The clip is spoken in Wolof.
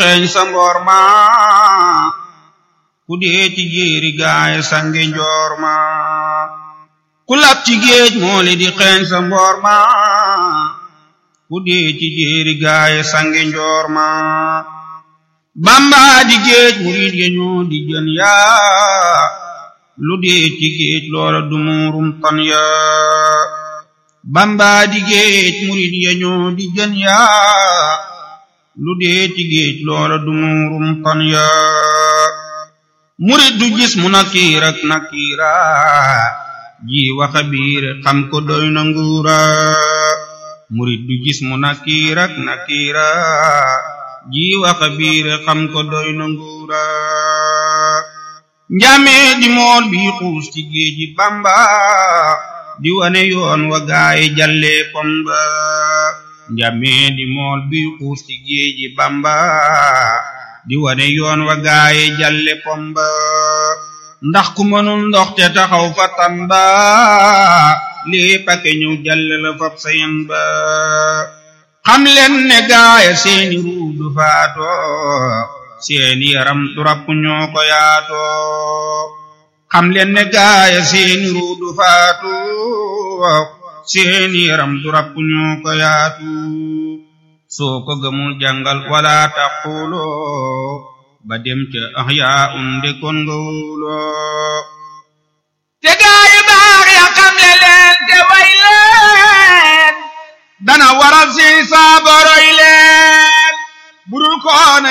xeeñ sa mboor ma ku dee ci jéeri gaay sange njoor ma ku lab ci géej mooli di xeeñ sa mboor ma ku dee ci jéeri gaay sange njoor ma bamba di géej murid ya ñoo di jën yaa lu dee ci géej loola du muurum tan yaa bamba di géej murid ya ñoo di jën yaa lu dee ci géej loola du muurum tan yaa murid du gis mu nakiir ak nakiira ji waxa biir xam ko doy na nguura murid du gis mu nakiir ak nakiira ji waxa biir xam ko doy na nguura njamee di mool bi xuus ci géeji bamba di wane yoon wa gaayi jalle pomba njamee di mool bi xuus ci géeji bamba di wane yoon wa gaayi jalle pomba ndax ku mënul ndox te taxaw fa tamba lii pake ñëw jalle la fab sayen ba xam leen ne gaaya seeni ruudu faato seeni yaram du rapp ñoo ko yaato xam leen ne gaaya seeni ruudu faatu seeni yaram du rapp ñoo ko yaatu soo ko gëmul jàngal wala taquloo ba dem ca ahyaa unde kon nga wóoloo te gaayu baax ya xam le leen te way leen dana waral si saaboroy leen budul koona